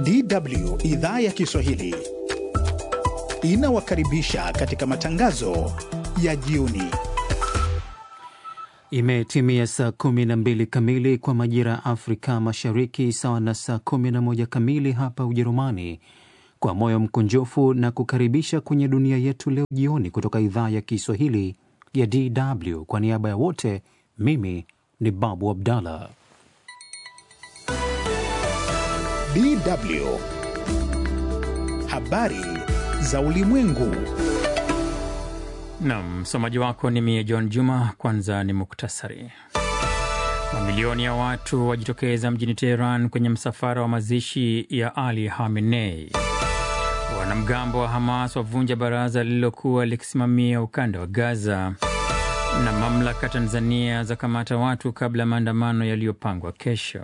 DW idhaa ya Kiswahili inawakaribisha katika matangazo ya jioni. Imetimia saa 12 kamili kwa majira ya Afrika Mashariki, sawa na saa 11 kamili hapa Ujerumani. Kwa moyo mkunjofu na kukaribisha kwenye dunia yetu leo jioni, kutoka idhaa ya Kiswahili ya DW. Kwa niaba ya wote, mimi ni Babu Abdallah. DW habari za ulimwengu. Nam msomaji wako ni mie John Juma. Kwanza ni muktasari. Mamilioni ya watu wajitokeza mjini Teheran kwenye msafara wa mazishi ya Ali Khamenei. Wanamgambo wa Hamas wavunja baraza lililokuwa likisimamia ukanda wa Gaza, na mamlaka Tanzania za kamata watu kabla ya maandamano yaliyopangwa kesho.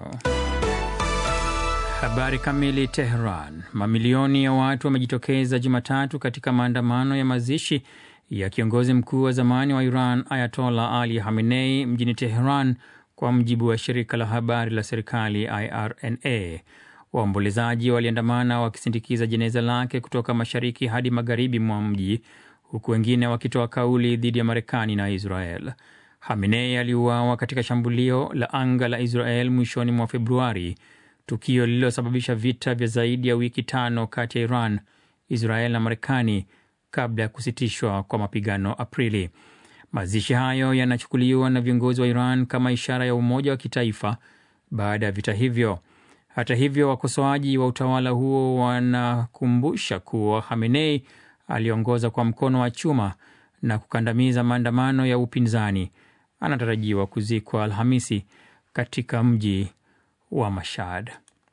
Habari kamili. Teheran. Mamilioni ya watu wamejitokeza Jumatatu katika maandamano ya mazishi ya kiongozi mkuu wa zamani wa Iran Ayatollah Ali Khamenei mjini Teheran, kwa mujibu wa shirika la habari la serikali IRNA. Waombolezaji waliandamana wakisindikiza jeneza lake kutoka mashariki hadi magharibi mwa mji, huku wengine wakitoa kauli dhidi ya Marekani na Israel. Khamenei aliuawa katika shambulio la anga la Israel mwishoni mwa Februari, tukio lililosababisha vita vya zaidi ya wiki tano kati ya Iran, Israel na Marekani kabla ya kusitishwa kwa mapigano Aprili. Mazishi hayo yanachukuliwa na viongozi wa Iran kama ishara ya umoja wa kitaifa baada ya vita hivyo. Hata hivyo, wakosoaji wa utawala huo wanakumbusha kuwa Khamenei aliongoza kwa mkono wa chuma na kukandamiza maandamano ya upinzani. Anatarajiwa kuzikwa Alhamisi katika mji wa Mashhad.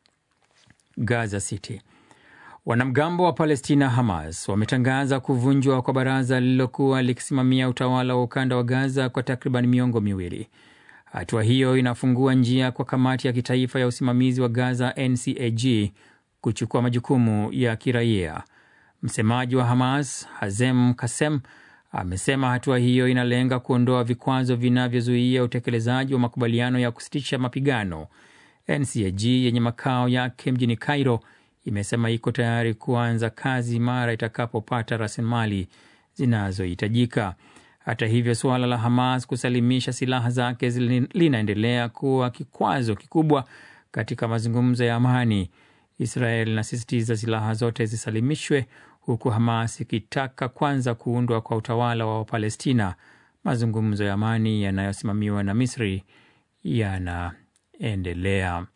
Gaza City. Wanamgambo wa Palestina Hamas wametangaza kuvunjwa kwa baraza lililokuwa likisimamia utawala wa ukanda wa Gaza kwa takriban miongo miwili. Hatua hiyo inafungua njia kwa kamati ya kitaifa ya usimamizi wa Gaza NCAG kuchukua majukumu ya kiraia. Msemaji wa Hamas Hazem Kasem amesema hatua hiyo inalenga kuondoa vikwazo vinavyozuia utekelezaji wa makubaliano ya kusitisha mapigano. NCAG yenye makao yake mjini Cairo imesema iko tayari kuanza kazi mara itakapopata rasilimali zinazohitajika. Hata hivyo, suala la Hamas kusalimisha silaha zake linaendelea kuwa kikwazo kikubwa katika mazungumzo ya amani. Israel inasisitiza silaha zote zisalimishwe, huku Hamas ikitaka kwanza kuundwa kwa utawala wa Wapalestina. Mazungumzo ya amani yanayosimamiwa na Misri yanaendelea.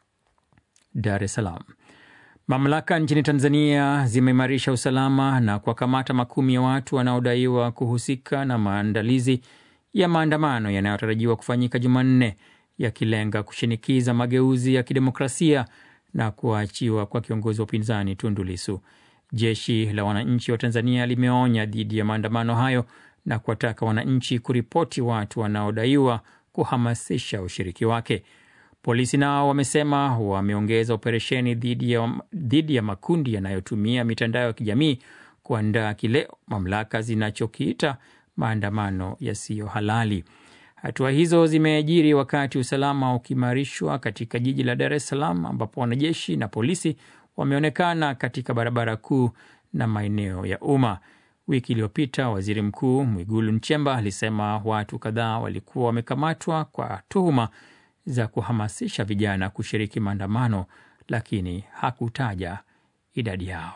Dar es Salaam. Mamlaka nchini Tanzania zimeimarisha usalama na kuwakamata makumi ya watu wanaodaiwa kuhusika na maandalizi ya maandamano yanayotarajiwa kufanyika Jumanne, yakilenga kushinikiza mageuzi ya kidemokrasia na kuachiwa kwa kiongozi wa upinzani Tundu Lissu. Jeshi la Wananchi wa Tanzania limeonya dhidi ya maandamano hayo na kuwataka wananchi kuripoti watu wanaodaiwa kuhamasisha ushiriki wake. Polisi nao wamesema wameongeza operesheni dhidi ya, dhidi ya makundi yanayotumia mitandao ya kijamii kuandaa kile mamlaka zinachokiita maandamano yasiyo halali. Hatua hizo zimeajiri wakati usalama ukiimarishwa katika jiji la Dar es Salaam, ambapo wanajeshi na polisi wameonekana katika barabara kuu na maeneo ya umma. Wiki iliyopita waziri mkuu Mwigulu Nchemba alisema watu kadhaa walikuwa wamekamatwa kwa tuhuma za kuhamasisha vijana kushiriki maandamano, lakini hakutaja idadi yao.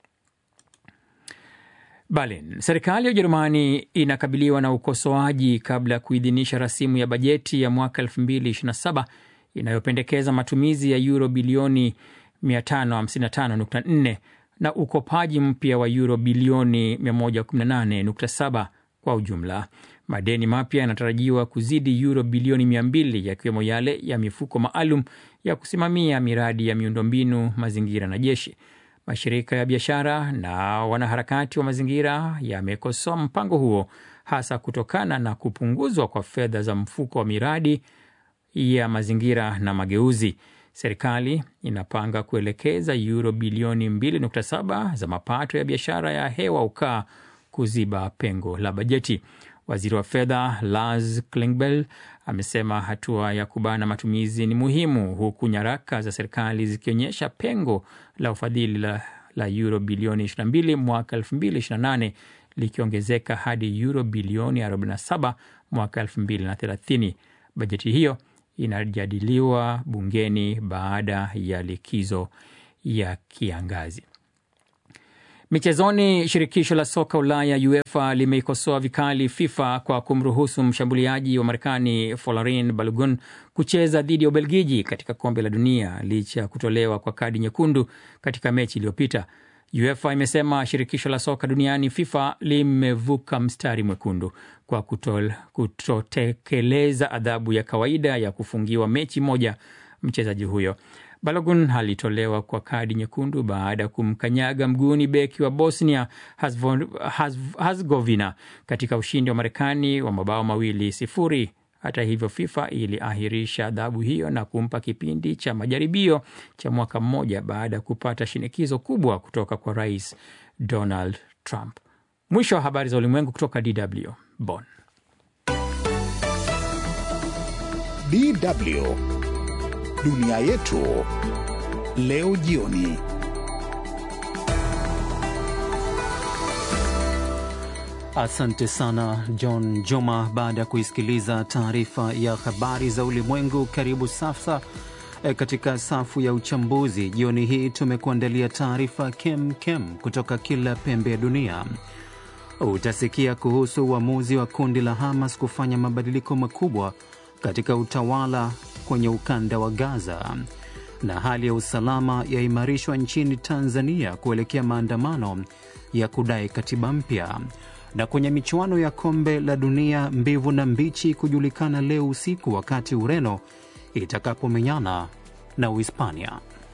Berlin. Serikali ya Ujerumani inakabiliwa na ukosoaji kabla ya kuidhinisha rasimu ya bajeti ya mwaka 2027 inayopendekeza matumizi ya euro bilioni 555.4 na ukopaji mpya wa euro bilioni 118.7 kwa ujumla. Madeni mapya yanatarajiwa kuzidi euro bilioni 200 yakiwemo yale ya mifuko maalum ya kusimamia miradi ya miundombinu, mazingira na jeshi. Mashirika ya biashara na wanaharakati wa mazingira yamekosoa mpango huo hasa kutokana na kupunguzwa kwa fedha za mfuko wa miradi ya mazingira na mageuzi. Serikali inapanga kuelekeza euro bilioni 2.7 za mapato ya biashara ya hewa ukaa kuziba pengo la bajeti. Waziri wa fedha Lars Klingbeil amesema hatua ya kubana matumizi ni muhimu, huku nyaraka za serikali zikionyesha pengo la ufadhili la, la euro bilioni 22 mwaka 2028 likiongezeka hadi euro bilioni 47 mwaka 2030. Bajeti hiyo inajadiliwa bungeni baada ya likizo ya kiangazi. Michezoni, shirikisho la soka Ulaya UEFA limeikosoa vikali FIFA kwa kumruhusu mshambuliaji wa Marekani Folarin Balogun kucheza dhidi ya Ubelgiji katika kombe la dunia licha ya kutolewa kwa kadi nyekundu katika mechi iliyopita. UEFA imesema shirikisho la soka duniani FIFA limevuka mstari mwekundu kwa kutol, kutotekeleza adhabu ya kawaida ya kufungiwa mechi moja mchezaji huyo. Balogun alitolewa kwa kadi nyekundu baada ya kumkanyaga mguuni beki wa Bosnia Herzegovina katika ushindi wa Marekani wa mabao mawili sifuri. Hata hivyo, FIFA iliahirisha adhabu hiyo na kumpa kipindi cha majaribio cha mwaka mmoja baada ya kupata shinikizo kubwa kutoka kwa Rais Donald Trump. Mwisho wa habari za ulimwengu kutoka DW Bonn. DW dunia yetu leo jioni. Asante sana John Joma. Baada ya kuisikiliza taarifa ya habari za ulimwengu, karibu sasa e, katika safu ya uchambuzi. Jioni hii tumekuandalia taarifa kem kem kutoka kila pembe ya dunia. Utasikia kuhusu uamuzi wa kundi la Hamas kufanya mabadiliko makubwa katika utawala kwenye ukanda wa Gaza, na hali ya usalama yaimarishwa nchini Tanzania kuelekea maandamano ya kudai katiba mpya na kwenye michuano ya kombe la dunia mbivu na mbichi kujulikana leo usiku wakati Ureno itakapomenyana na Uhispania.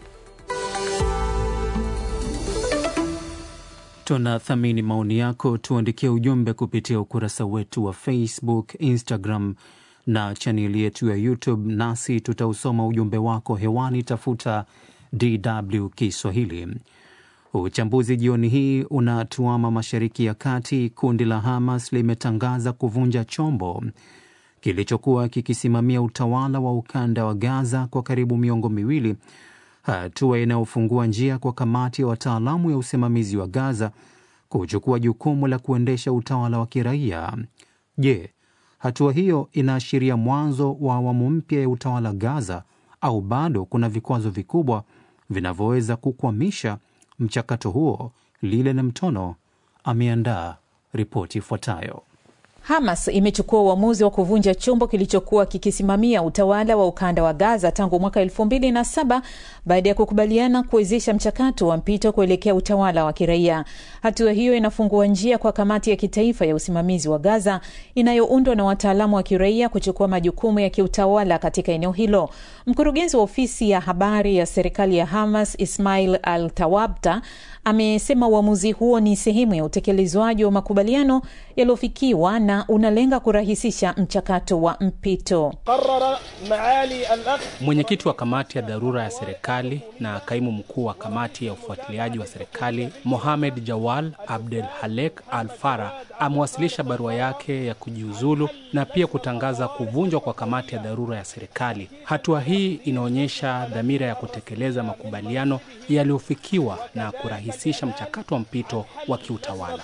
Tunathamini maoni yako, tuandikie ujumbe kupitia ukurasa wetu wa Facebook, Instagram na chaneli yetu ya YouTube, nasi tutausoma ujumbe wako hewani. Tafuta DW Kiswahili. Uchambuzi jioni hii unatuama Mashariki ya Kati. Kundi la Hamas limetangaza kuvunja chombo kilichokuwa kikisimamia utawala wa ukanda wa Gaza kwa karibu miongo miwili, hatua inayofungua njia kwa kamati ya wataalamu ya usimamizi wa Gaza kuchukua jukumu la kuendesha utawala wa kiraia. Je, hatua hiyo inaashiria mwanzo wa awamu mpya ya utawala Gaza au bado kuna vikwazo vikubwa vinavyoweza kukwamisha mchakato huo? Lile na Mtono ameandaa ripoti ifuatayo. Hamas imechukua uamuzi wa kuvunja chombo kilichokuwa kikisimamia utawala wa ukanda wa Gaza tangu mwaka elfu mbili na saba baada ya kukubaliana kuwezesha mchakato wa mpito kuelekea utawala wa kiraia. Hatua hiyo inafungua njia kwa kamati ya kitaifa ya usimamizi wa Gaza inayoundwa na wataalamu wa kiraia kuchukua majukumu ya kiutawala katika eneo hilo. Mkurugenzi wa ofisi ya habari ya serikali ya Hamas Ismail Al Tawabta amesema uamuzi huo ni sehemu ya utekelezwaji wa makubaliano yaliyofikiwa na unalenga kurahisisha mchakato wa mpito. Mwenyekiti wa kamati ya dharura ya serikali na kaimu mkuu wa kamati ya ufuatiliaji wa serikali Mohamed Jawal Abdel Halek Al Fara amewasilisha barua yake ya kujiuzulu na pia kutangaza kuvunjwa kwa kamati ya dharura ya serikali. Hatua hii inaonyesha dhamira ya kutekeleza makubaliano yaliyofikiwa na kurahisisha mchakato wa mpito wa kiutawala.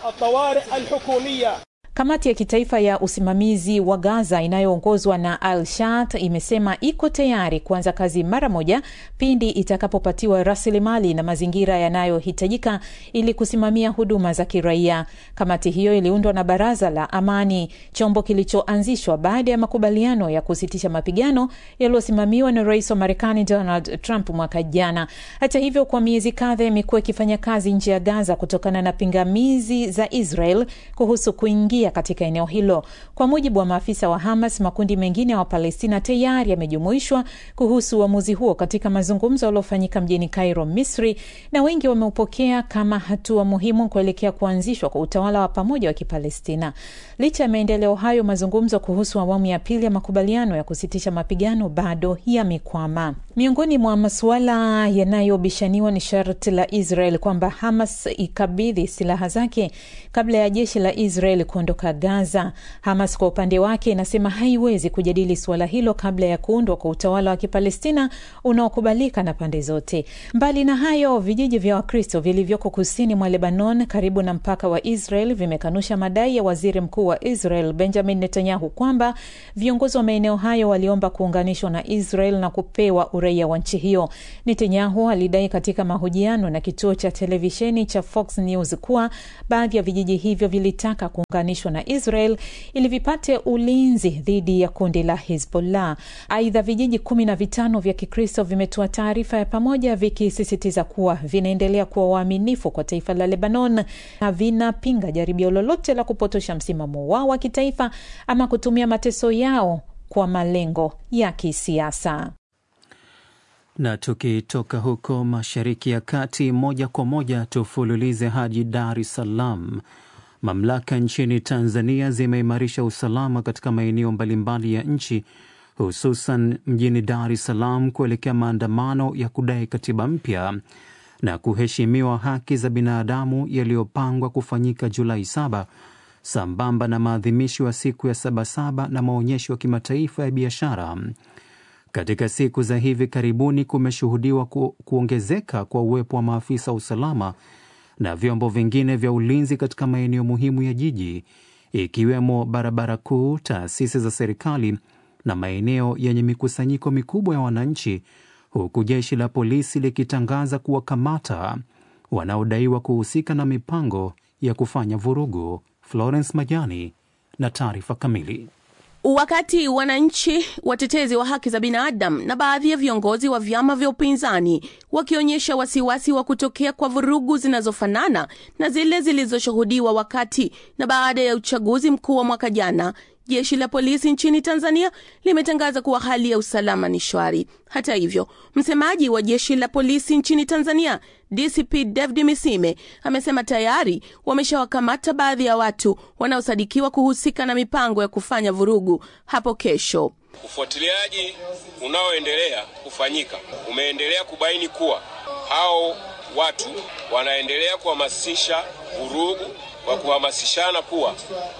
Kamati ya kitaifa ya usimamizi wa Gaza inayoongozwa na Al Shat imesema iko tayari kuanza kazi mara moja pindi itakapopatiwa rasilimali na mazingira yanayohitajika ili kusimamia huduma za kiraia. Kamati hiyo iliundwa na Baraza la Amani, chombo kilichoanzishwa baada ya makubaliano ya kusitisha mapigano yaliyosimamiwa na rais wa Marekani Donald Trump mwaka jana. Hata hivyo, kwa miezi kadhaa imekuwa ikifanya kazi nje ya Gaza kutokana na pingamizi za Israel kuhusu kuingia katika eneo hilo. Kwa mujibu wa maafisa wa Hamas, makundi mengine ya wa Wapalestina tayari yamejumuishwa kuhusu uamuzi huo katika mazungumzo yaliyofanyika mjini Cairo, Misri, na wengi wameupokea kama hatua muhimu kuelekea kuanzishwa kwa utawala wa pamoja wa Kipalestina. Licha ya maendeleo hayo, mazungumzo kuhusu awamu ya pili ya makubaliano ya kusitisha mapigano bado yamekwama. Miongoni mwa masuala yanayobishaniwa ni sharti la Israel kwamba Hamas ikabidhi silaha zake kabla ya jeshi la Israel kuondoka kuondoka Gaza. Hamas kwa upande wake inasema haiwezi kujadili suala hilo kabla ya kuundwa kwa utawala wa Kipalestina unaokubalika na pande zote. Mbali na hayo, vijiji vya Wakristo vilivyoko kusini mwa Lebanon karibu na mpaka wa Israel vimekanusha madai ya waziri mkuu wa Israel Benjamin Netanyahu kwamba viongozi wa maeneo hayo waliomba kuunganishwa na Israel na kupewa uraia wa nchi hiyo. Netanyahu alidai katika mahojiano na kituo cha televisheni cha Fox News kuwa baadhi ya vijiji hivyo vilitaka kuunganishwa na Israel ili vipate ulinzi dhidi ya kundi la Hezbollah. Aidha, vijiji kumi na vitano vya Kikristo vimetoa taarifa ya pamoja vikisisitiza kuwa vinaendelea kuwa waaminifu kwa taifa la Lebanon na vinapinga jaribio lolote la kupotosha msimamo wao wa kitaifa ama kutumia mateso yao kwa malengo ya kisiasa. Na tukitoka huko Mashariki ya Kati, moja kwa moja tufululize hadi Dar es Salaam. Mamlaka nchini Tanzania zimeimarisha usalama katika maeneo mbalimbali ya nchi, hususan mjini Dar es Salaam kuelekea maandamano ya kudai katiba mpya na kuheshimiwa haki za binadamu yaliyopangwa kufanyika Julai saba sambamba na maadhimisho ya siku ya Sabasaba na maonyesho ya kimataifa ya biashara. Katika siku za hivi karibuni kumeshuhudiwa ku, kuongezeka kwa uwepo wa maafisa wa usalama na vyombo vingine vya ulinzi katika maeneo muhimu ya jiji ikiwemo barabara kuu, taasisi za serikali na maeneo yenye mikusanyiko mikubwa ya wananchi, huku jeshi la polisi likitangaza kuwakamata wanaodaiwa kuhusika na mipango ya kufanya vurugu. Florence Majani na taarifa kamili. Wakati wananchi, watetezi wa haki za binadamu na baadhi ya viongozi wa vyama vya upinzani wakionyesha wasiwasi wa kutokea kwa vurugu zinazofanana na zile zilizoshuhudiwa wakati na baada ya uchaguzi mkuu wa mwaka jana, jeshi la polisi nchini Tanzania limetangaza kuwa hali ya usalama ni shwari. Hata hivyo, msemaji wa jeshi la polisi nchini Tanzania DCP David Misime amesema tayari wameshawakamata baadhi ya watu wanaosadikiwa kuhusika na mipango ya kufanya vurugu hapo kesho. Ufuatiliaji unaoendelea kufanyika umeendelea kubaini kuwa hao watu wanaendelea kuhamasisha vurugu kwa kuhamasishana kuwa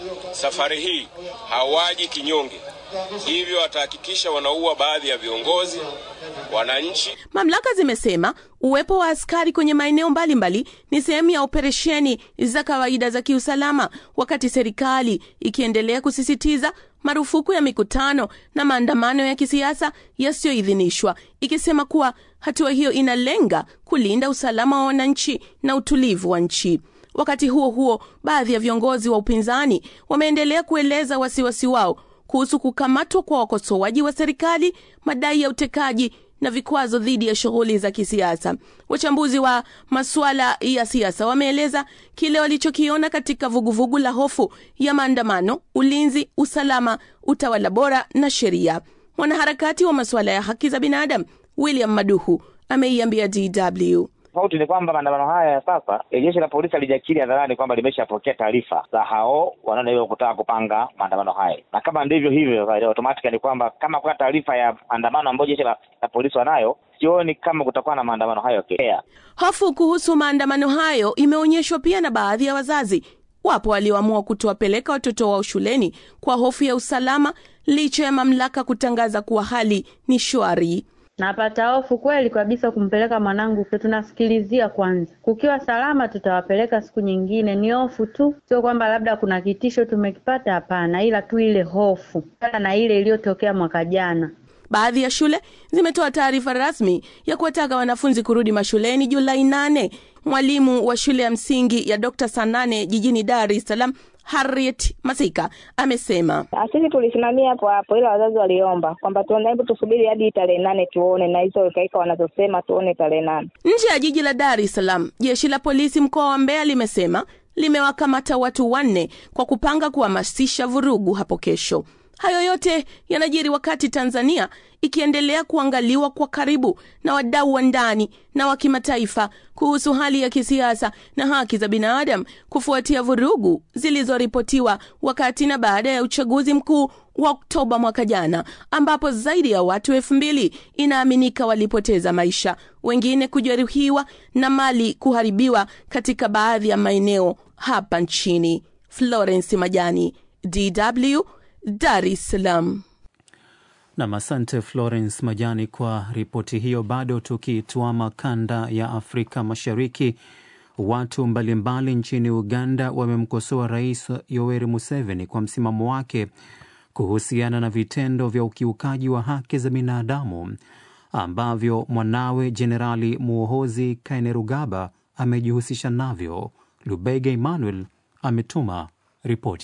safari hii hawaji kinyonge, hivyo watahakikisha wanaua baadhi ya viongozi wananchi. Mamlaka zimesema uwepo wa askari kwenye maeneo mbalimbali ni sehemu ya operesheni za kawaida za kiusalama, wakati serikali ikiendelea kusisitiza marufuku ya mikutano na maandamano ya kisiasa yasiyoidhinishwa, ikisema kuwa hatua hiyo inalenga kulinda usalama wa wananchi na utulivu wa nchi. Wakati huo huo, baadhi ya viongozi wa upinzani wameendelea kueleza wasiwasi wao kuhusu kukamatwa kwa wakosoaji wa serikali, madai ya utekaji na vikwazo dhidi ya shughuli za kisiasa. Wachambuzi wa masuala ya siasa wameeleza kile walichokiona katika vuguvugu la hofu ya maandamano, ulinzi, usalama, utawala bora na sheria. Mwanaharakati wa masuala ya haki za binadamu William Maduhu ameiambia DW Tofauti ni kwamba maandamano haya ya sasa, jeshi la polisi halijakiri hadharani kwamba limeshapokea taarifa za hao wanaodaiwa kutaka kupanga maandamano haya, na kama ndivyo hivyo, automatically ni kwamba kama kuna taarifa ya maandamano ambayo jeshi la, la polisi wanayo, sioni kama kutakuwa na maandamano hayo kea. Hofu kuhusu maandamano hayo imeonyeshwa pia na baadhi ya wazazi. Wapo walioamua kutowapeleka watoto wao shuleni kwa hofu ya usalama, licha ya mamlaka kutangaza kuwa hali ni shwari. Napata hofu kweli kabisa kumpeleka mwanangu, tunasikilizia kwanza. Kukiwa salama, tutawapeleka siku nyingine. Ni hofu tu, sio kwamba labda kuna kitisho tumekipata, hapana, ila tu ile hofu na ile iliyotokea mwaka jana. Baadhi ya shule zimetoa taarifa rasmi ya kuwataka wanafunzi kurudi mashuleni Julai nane. Mwalimu wa shule ya msingi ya Dr. Sanane jijini Dar es Salaam Harriet Masika amesema sisi tulisimamia hapo hapo, ila wazazi waliomba kwamba hebu tusubiri hadi tarehe nane tuone, na hizo wekaika wanazosema tuone tarehe nane. Nje ya jiji la Dar es Salaam, jeshi la polisi mkoa wa Mbeya limesema limewakamata watu wanne kwa kupanga kuhamasisha vurugu hapo kesho. Hayo yote yanajiri wakati Tanzania ikiendelea kuangaliwa kwa karibu na wadau wa ndani na wa kimataifa kuhusu hali ya kisiasa na haki za binadamu kufuatia vurugu zilizoripotiwa wakati na baada ya uchaguzi mkuu wa Oktoba mwaka jana, ambapo zaidi ya watu elfu mbili inaaminika walipoteza maisha, wengine kujeruhiwa na mali kuharibiwa katika baadhi ya maeneo hapa nchini. Florence Majani, DW, Dar es Salaam. Nam, asante Florence Majani kwa ripoti hiyo. Bado tukituama kanda ya Afrika Mashariki, watu mbalimbali nchini Uganda wamemkosoa Rais Yoweri Museveni kwa msimamo wake kuhusiana na vitendo vya ukiukaji wa haki za binadamu ambavyo mwanawe Jenerali Muhoozi Kainerugaba amejihusisha navyo. Lubega Emmanuel ametuma ripoti.